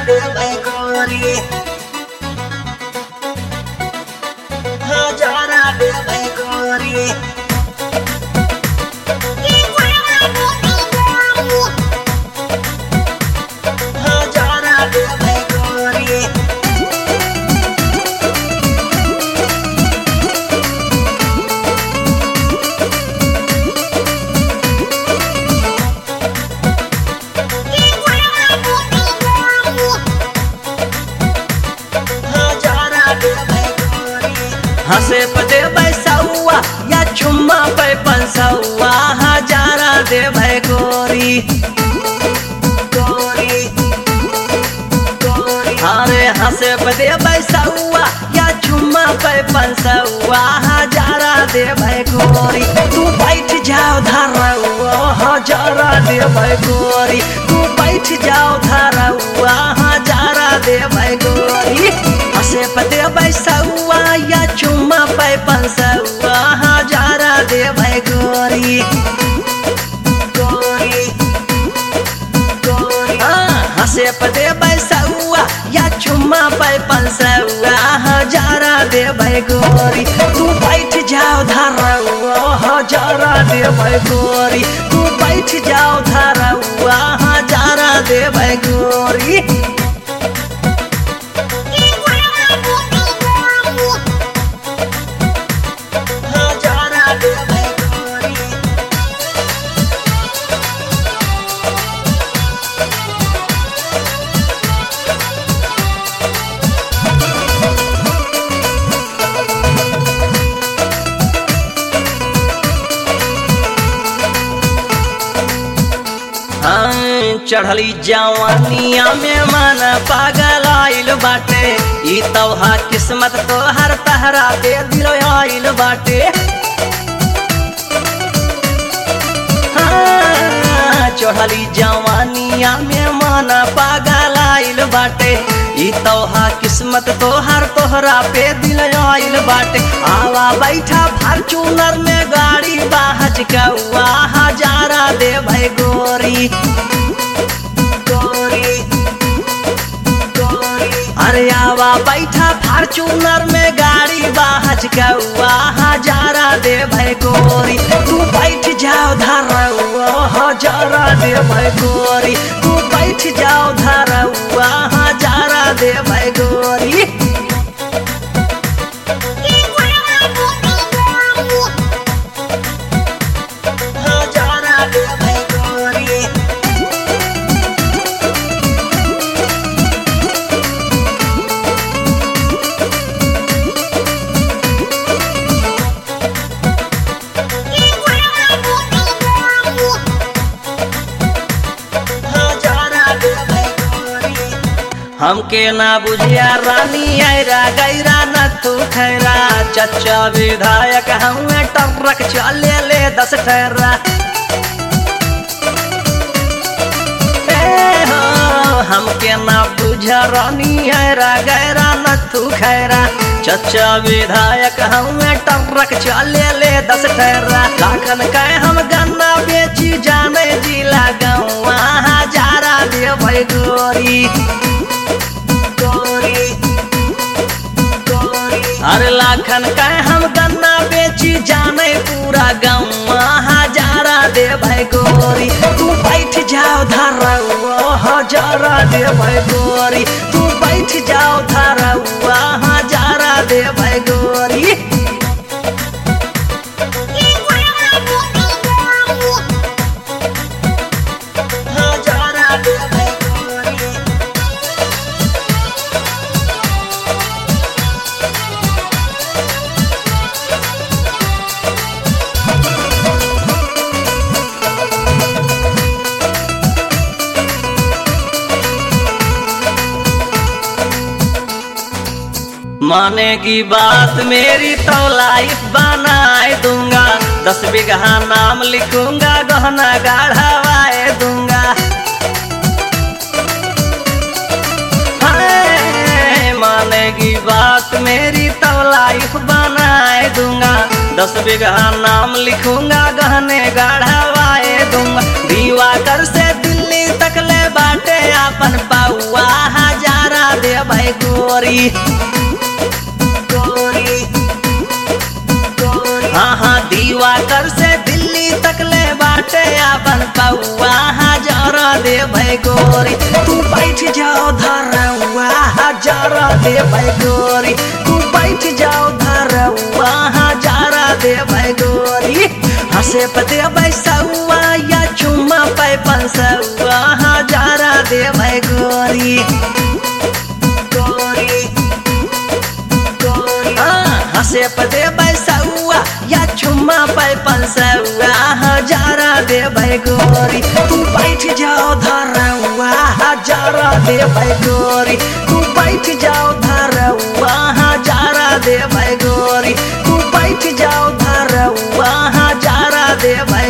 देबै गोरी हजारा देबै गोरी हजारा देबै गोरी हजारा देबै गोरी हंसे पे देबै सौआ या चुम्मा पे पंसौआ हजारा देबै गोरी गोरी गोरी अरे हंसे पे देबै सौआ या चुम्मा पे पंसौआ हजारा देबै गोरी तू बैठ जाओ धरौआ हजारा देबै गोरी तू बैठ जाओ धरौआ हजारा देबै गोरी हंसे पे देबै सौआ या चुम्मा पे पंसौआ हजारा देबै गोरी गोरी गोरी हंसे पे देबै सौआ या चुम्मा पे पंसौआ हजारा देबै गोरी तू बैठ जाओ धरौआ हजारा देबै गोरी तू बैठ जाओ धरौआ हजारा देबै गोरी हजारा देबै गोरी हाँ, चढ़ली जवानिया में मन पागल आइल बाटे ई तोहा किस्मत तो हर तहरा दे दिल आइल बाटे हाँ, चढ़ली जवानिया में मन पागल आइल बाटे ई तोहा किस्मत तोहर तोहरा पे दिल आइल बाटे आवा बैठा फॉर्चूनर में गाड़ी बाहज कौआ हजारा दे भाई गोरी गोरी गोरी अरे आवा बैठा फॉर्चूनर में गाड़ी बाहज कौआ हजारा दे भाई गोरी तू बैठ जाओ धरौआ हजारा दे भाई गोरी तू बैठ जाओ धरौआ हजारा दे भाई गोरी हजारा देबै गोरी हजारा देबै गोरी हमके ना बुझिया रानी आयरा गैरा न तू खैरा चचा विधायक हमें टरक चले ले दस ठहरा ए हो, हमके ना बुझा रानी आयरा गैरा न तू खैरा चचा विधायक हमें टरक चले ले दस ठहरा लाखन कह हम गन्ना बेची जाने जिला गौआ हजारा देबै गोरी गोरी गोरी अरे लाखन का हम गन्ना बेची जाने पूरा गाँव हजारा दे भाई गोरी तू बैठ जाओ धरौआ हजारा दे भाई गोरी तू बैठ जाओ धरौआ हजारा दे भाई गोरी हजारा देबै गोरी मानेगी बात मेरी तो लाइफ बनाए दूंगा दस बीघा नाम लिखूंगा गहना गाढ़ावाए दूंगा हाय, मानेगी बात मेरी तो लाइफ बनाए दूंगा दस बीघा नाम लिखूंगा गहने गाढ़ावाए दूंगा दीवा कर से दिल्ली तक ले बाटे अपन पौआ हजार गोरी गोरी गोरी हाँ हाँ दीवा कर से दिल्ली तक ले बाटे अपन पौआ हजार दे भाई गोरी तू बैठ जाओ धरवा हजार दे भाई गोरी तू बैठ जाओ धरवा हजार दे भाई गोरी हंसे पते बैसौआ या चुम्मा पे पंसौआ हजार दे भाई गोरी गोरी गोरी हाँ, हंसे पते बैसौआ या चुम्मा पे पंसौआ हजारा दे भाई गोरी तू बैठ जाओ धरवा हजारा दे भाई गोरी तू बैठ जाओ धरवा हजारा दे भाई गोरी तू बैठ जाओ धरवा हजारा दे भाई